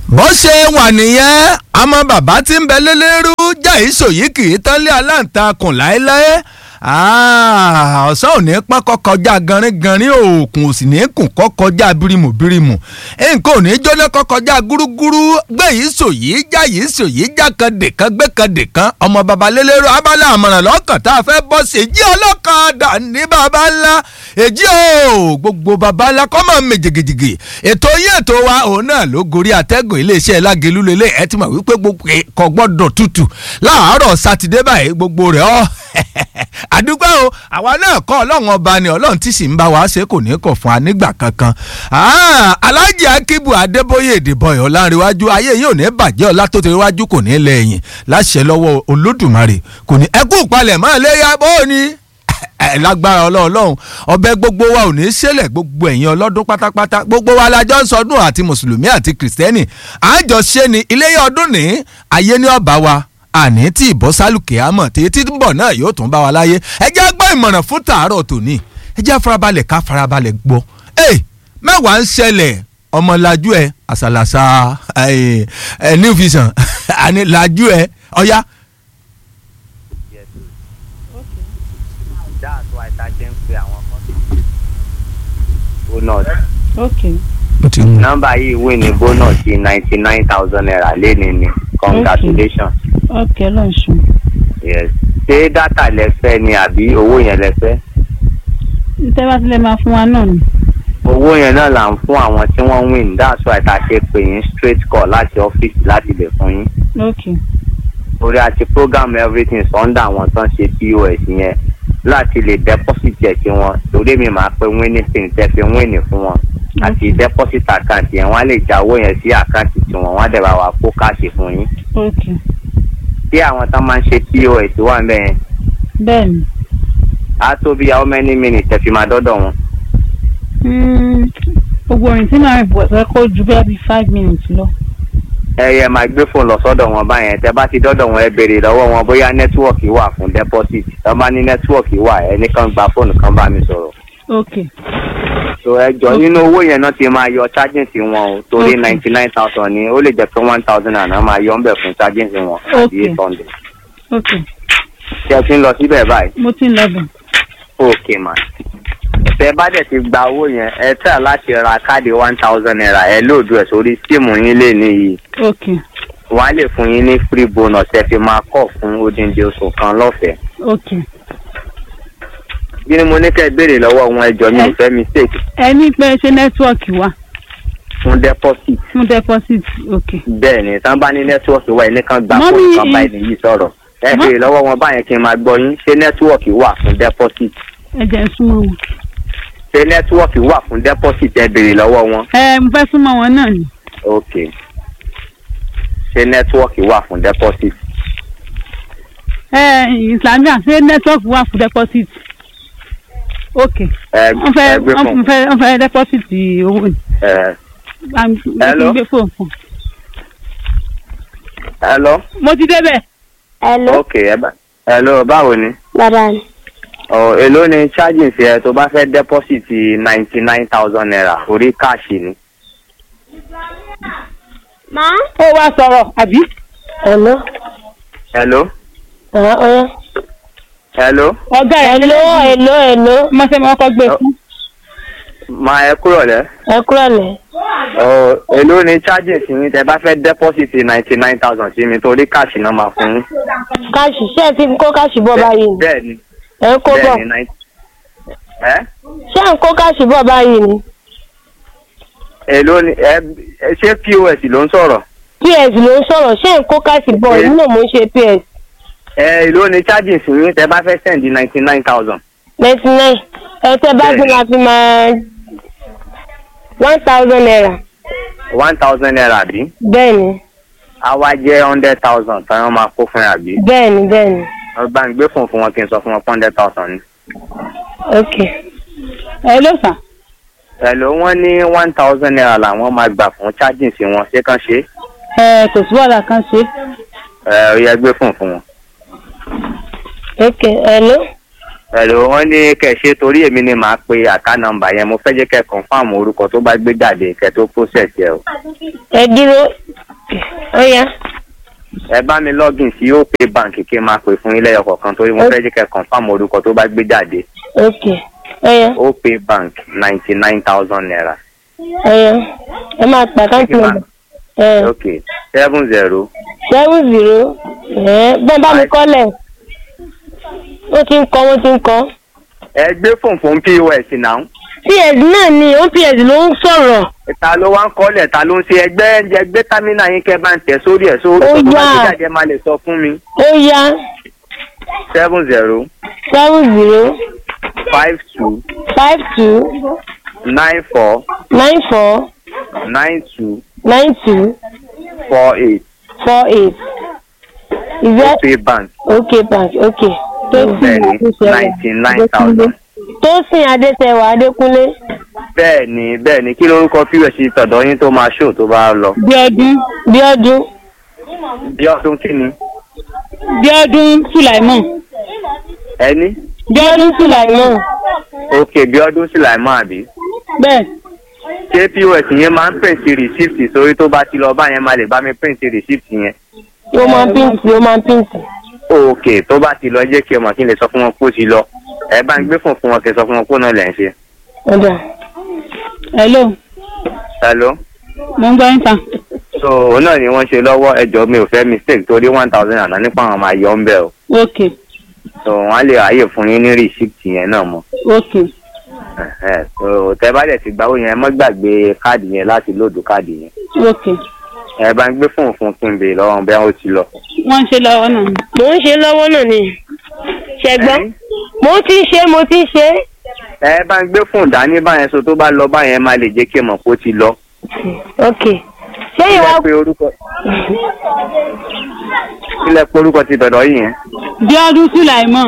bó ṣe wà nìyẹn àmọ́ bàbá tí ń bẹ lélẹ́rú jẹ́ ìṣòyí kì í tán lé aláǹtakùn láéláé ọ̀sán ò ní pákọ́ kọjá ganringanrin òòkùn ò sì ní kùn kọ́ kọjá bírímù bírímù nǹkan ò ní jóná kọ́ kọjá gúrúgúrú gbé yìí sòyí já yìí sòyí já kan dèkan gbé kan dèkan ọmọ baba lélẹ́rú abala àmọ̀ràn lọ́kàn tá a fẹ́ bọ́ sí èjì ọlọ́kadà ní baba ńlá èjì o gbogbo baba ńlá kọ́ máa mèjìgìjìgì ètò yín ètò wa òun náà ló gorí atẹ́gùn iléeṣẹ́ lágẹ̀lú lélẹ̀ ẹ ti mọ̀ wípé gbogbo kò gbọ́dọ̀ tutù láàárọ̀ sátidé báyìí gbogbo rẹ̀ ọ́ àdúgbò o àwa náà kọ́ ọlọ́run ọba ni ọlọ́run tí sì ń bá wa ṣe kò ní kọ̀ fún wa nígbà kankan alájì akíbu adébóyè ìdìbọyọ̀ láríwájú ayé yìí ò ní bàjẹ́ ọlá tó ti ríwájú kò ní lẹ́yìn láṣẹ lọ́wọ́ olódùmarè kò ní ẹkú palẹ̀ mọ́ léyà bó ni lágbára ọlọ́run ọbẹ̀ gbogbo wa ò ní ṣẹlẹ̀ gbogbo ẹ̀yin ọlọ́dún pátápátá gbogbo wa la jọ ń sọdún àti mùsùlùmí àti kìrìsìtẹ́nì àjọṣe ni iléyà ọdún ní ayé ní ọba wa àní tí ìbọ́ sálùkè àmọ̀ tètè ń bọ̀ náà yóò tún bá wa láyé ẹ jẹ́ gbọ́ ìmọ̀ràn fún tàárọ̀ tòní ẹ jẹ́ farabalẹ̀ ká farabalẹ̀ gbọ́ ẹ mẹ́wàá ń ṣẹlẹ̀ ọmọlájú ẹ àṣàlàṣà ẹ new vision àní làjú ẹ ọ̀yá. that's why ta ṣe ń pe àwọn kan bonus okay nọ́mbà yìí wí ní bonus ti ninety nine thousand naira léni ni congratulations okay lọ́sùn. yes ṣé dátà lẹ fẹ́ ni àbí owó yẹn lẹ fẹ́ tẹ́ bá tilẹ̀ máa fún wa náà ni. owó yẹn náà là ń fún àwọn tí wọ́n win that's why ta ṣe pè yín straight call láti ọ́fíìsì láti lè fún yín okay orí àti program everything sunday àwọn tán ṣe pos yẹn láti lè deposit ẹ̀ sí wọn torí mi máa pe winning pin tẹ́ fi winning fún wọn àti deposit account yẹn wọ́n á lè já owó yẹn sí àkáǹtì tiwọn wọ́n á dẹ̀ bá wa kó káàṣì fún yín okay tí àwọn tán máa ń ṣe pos wà ń bẹ̀ yẹn bẹ́ẹ̀ ni. á tó bí how many minutes ẹ fi máa dọ́dọ̀ wọn. Mm, gbogbo orin tí màá rìn bọ̀ sẹ́ kó ju bẹ́ẹ̀ bí five minutes lọ. ẹ yẹ máa gbé fóònù lọ sọ́dọ̀ wọn báyẹn tẹ́ bá ti dọ́dọ̀ wọn ẹ béèrè lọ́wọ́ wọn bóyá nẹ́tíwọ̀kì wà fún deposit tọ́ bá ní nẹ́tíwọ̀kì wà ẹnì kan gba fóònù kan bá mi sọ̀rọ̀. okay so ẹ jọ nínú owó yẹn náà ti máa yọ charging sí wọn o torí Okay. ninety nine thousand ni ó lè jẹ́ pé one thousand àná máa yọ ń bẹ̀ fún charging sí wọn àbí Okay. eight hundred. okay ṣé ẹ ti ń lọ síbẹ̀ báyìí. mo ti ń lọ bẹ̀. ok ma tẹ bá dẹ̀ ti gba owó yẹn ẹ tẹ̀ láti ra káàdì one thousand naira ẹ lóòdù ẹ̀ sórí síìmù yín lè níyì okay wọ́n á lè fún yín ní free bonus ẹ fi máa kọ̀ fún odindi oṣù kan lọ́fẹ̀ẹ́. okay. bí ni mo ní kẹ́ ẹ béèrè lọ́wọ́ wọn ẹjọ́ mi ò fẹ́ mistake ẹ ní pé ṣé nẹ́tíwọ̀kì wà fún deposit fún deposit okay. bẹ́ẹ̀ ni tán bá ní nẹ́tíwọ̀kì wà ẹni kan gba Mọ́mí, fóònù kan ì- báyìí nìyí sọ̀rọ̀ ẹ Mọ́- béèrè lọ́wọ́ wọn báyẹn kí n máa gbọ́ yín ṣé nẹ́tíwọ̀kì wà fún deposit ẹ jẹ́ ń súnmọ́ wọn. ṣé nẹ́tíwọ̀kì wà fún deposit ẹ béèrè lọ́wọ́ wọn ẹ mo fẹ́ súnmọ́ wọn náà ni. ok ṣé nẹ́tíwọ̀kì wà fún deposit ẹ islamia ṣé nẹ́tíwọ̀kì wà fún deposit. okay ẹ wọ́n fẹ́ ẹ gbé wọ́n fún fẹ́ wọ́n fẹ́ deposit owó ni. ẹ Bá mi- mo ti Hello? gbé fóònù fún un. hello mo ti débẹ̀. Hello, ok ẹ bá hello báwo ni bàbá mi. ọ èló ni charging sí ẹ tó bá fẹ́ deposit ninety nine thousand naira orí káàṣì ni. Má. ó wá sọ̀rọ̀ àbí. Hello. hello Ọ̀rọ̀ ọ̀rọ̀. hello ọ̀gá ẹ̀ Hello, hello, hello. mo ṣe máa kọ́ gbé fún. máa ẹ kúrò lẹ́. Ẹ kúrò lẹ̀. ọ èló ni charging sí mi tẹ bá fẹ́ deposit ninety nine thousand sí mi torí káàṣì náà máa fún yín. Káàṣì ṣé ẹ ti ń kó káàṣì bọ̀ báyìí ni? bẹ́ẹ̀ ni Ẹ ń kó bọ̀. bẹ́ẹ̀ ni ninety. ẹ Ṣé ẹ ń kó káàṣì bọ̀ báyìí ni? èló ni ẹ ẹ- ṣé pos ló ń sọ̀rọ̀ PS ló ń sọ̀rọ̀. Ṣé ẹ ń kó káàṣì bọ̀? Yes. Èmi náà mo ń ṣe PS. ẹ èló ni charging sí mi tẹ bá fẹ́ send ninety nine thousand. ninety nine. Ẹ tẹ́ bá gbé la fi máa one thousand naira. one thousand naira bí Bẹ́ẹ̀ni, àwa jẹ́ hundred thousand táwọn máa kó fún yà bí. bẹ́ẹ̀ni, bẹ́ẹ̀ni. ọba ń gbé fún fún wọn kí n sọ fún wọn pé hundred thousand ni. Ok. ẹ ló fà. Hello wọ́n ní one thousand naira làwọn máa gbà fún charging sí wọn ṣé kàn ṣe ẹ kò sí wàhálà kan ṣe. ẹ ó yẹ gbé fún fún wọn. Ok, hello. Hello wọ́n ní kẹ̀ ṣe torí èmi ni màá pe àká nọ́mbà yẹn mo fẹ́ jẹ́ kẹ́ confam orúkọ tó bá gbé jáde kẹ́ tó process yẹ o. Ẹ dúró. ó yá ẹ bá mi login sí opay bank kí n máa pè fún ilé ọkọ̀ kan torí mo fẹ́ jẹ́ kẹ́ confam orúkọ tó bá gbé jáde ok ó yá opay bank ninety nine thousand naira ó yá ẹ máa pa káńtì nọ́mbà ẹ ok seven zero seven zero ẹ bẹ́ẹ̀ bá mi kọ́lẹ̀ ó ti ń kọ́ wọ́n ti ń kọ́ ẹ gbé fóònù fún pos náà ps náà ni ops ló ń sọ̀rọ̀ ta ló wá ń kọ́lẹ̀ ta ló ń ṣe ẹgbẹ́ ẹgbẹ́ támínà yín kẹ́ bá ń tẹ̀ sórí ẹ̀ sórí Ó tó bá yá. gbé jáde ẹ máa lè sọ fún mi ó yá seven zero seven zero five two five two nine four nine four nine two nine two four eight four eight is that opay bank okay bank okay bẹ́ẹ̀ni ninety nine thousand. Tósìn Adéṣẹwà Adékúnlé bẹ́ẹ̀ni bẹ́ẹ̀ni kí lórúkọ pos tọ̀dọ̀ yín tó máa ṣó tó bá lọ. bíọ́dún Bíọ́dún bí ọdún kí ni bíọ́dún sùláìmọ̀ ẹni Bíọ́dún Sùláìmọ̀ ok bí ọdún sì láì máa bí. bẹ́ẹ̀ ṣé pos yẹn máa ń print receipt sórí tó bá ti lọ bá yẹn máa lè bá mi print receipt yẹn. ó máa ń píǹtì ó máa ń píǹtì. ok tó bá ti lọ jẹ́ kí ọmọ kí n lè sọ fún wọn kó ti lọ ẹ bá ń gbé fún fún wọn kí n sọ fún wọn kó náà lẹ̀ ń ṣe. Ọ̀dà hello hello mo ń gbọ́ yín ta so òun náà ni wọ́n ṣe lọ́wọ́ ẹjọ́ mi ò fẹ́ mistake torí one thousand àná nípa àwọn máa yọ ń bẹ̀ o ok so wọ́n á lè ráyè fún yín ní receipt yẹn náà mọ́. ok Ẹ̀hẹ́, so tẹ bá dẹ̀ ti gbàwó yẹn ẹ má gbàgbé káàdì yẹn láti lóòdù káàdì yẹn ok ẹ bá ń gbé fóònù fún kí n bèèrè lọ́wọ́ bẹ́ẹ̀ ó ti lọ. wọ́n ń ṣe lọ́wọ́ náà ni. mò ń ṣe lọ́wọ́ náà ni ṣẹgbọ́n Ẹ̀yin? mo ti ń ṣe mo ti ń ṣe ẹ bá ń gbé fóònù dání báyẹn so tó bá lọ báyẹn má lè jẹ́ kí ẹ mọ̀ kó ti lọ. ok ṣé ìwà Kílẹ̀ pé orúkọ kílẹ̀ pé orúkọ ti dọ̀dọ̀ yìí yẹn. bíọ́dún sùláìmọ̀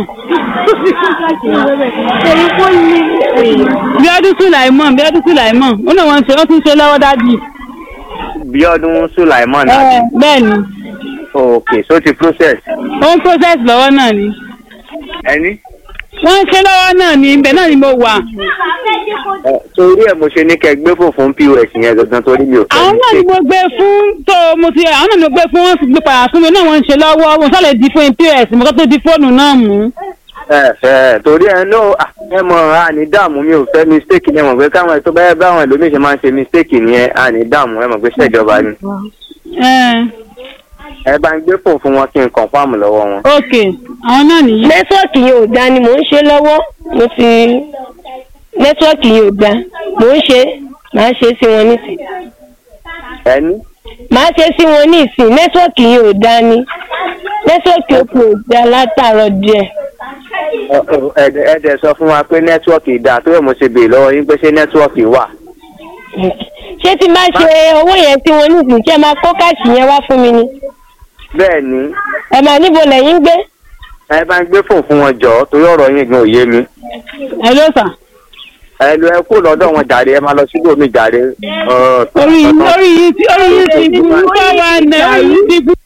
bíọ́dún sùláìmọ̀ bíọ́dún sùláìmọ̀ ó náà wọ́n ń ṣe wọ́n ti ń ṣe lọ́wọ́ dájú. Bíọ́dún Sulaimon ẹ àbí. bẹ́ẹ̀ ni ok so ti process. ó ń process lọ́wọ́ náà ni ẹni. wọ́n ń ṣe lọ́wọ́ náà ni ibẹ̀ náà ni mo wà. Ẹ, torí ẹ mo ṣe ní kẹ́ gbé fóònù fún pos yẹn gangan torí mi ò fẹ́ àwọn náà ni mo gbé fún tó mo ti àwọn náà ni mo gbé fún wọn sì gbé padà fún mi náà wọ́n ń ṣe lọ́wọ́ wọn sálẹ̀ di fún pos mo kọ́ tó di fóònù náà mú. ẹ ẹ torí ẹ náà à, ẹ mọ àní dààmú mi ò fẹ́ mistake ni ẹ mọ̀ pé káwọn tó bá báwọn ẹlòmíì ṣe máa ń ṣe mistake nìyẹn àní dààmú ẹ mọ̀ pé ṣèjọba ni. ẹ ẹ bá ń gbé fóònù fún wọn kí n confam lọ́wọ́ wọn. ok àwọn náà nìyí. nẹ́tíwọ́ọ̀kì yẹn ò dá ni mò ń ṣe lọ́wọ́ mo ti nẹ́tíwọ́ọ̀kì yẹn ò dá mò ń ṣe màá ṣe sí wọn nísìn ẹni. màá ṣe sí wọn nísìn nẹ́tíwọ́ọ̀kì yẹn ò dá ni nẹ́tíwọ́ọ̀kì òkú ò dá látàárọ̀ díẹ̀ Ẹ- ẹ- ẹ dẹ̀ sọ fún wa pé nẹ́tíwọ́ọ̀kì dáa tó yẹ mo ṣe béèrè lọ́wọ́ yín pé ṣé nẹ́tíwọ́ọ̀kì wà. ṣé tí n bá ṣe owó yẹn sí wọn nísìn ṣé ẹ máa kó káàṣì yẹn wá fún mi ni bẹ́ẹ̀ ni ẹ máa níbo lẹ́yìn gbé ẹ bá ń gbé fóònù fún wọn jọ torí ọ̀rọ̀ yín gan ò yé mi. ẹ ló sà. ẹ lọ ẹ kó lọ́dọ̀ wọn jàre ẹ máa lọ síbò mi jàre. Ọ, orí orí yìí ti orí yìí ti burú káwa náà orí yìí ti burú.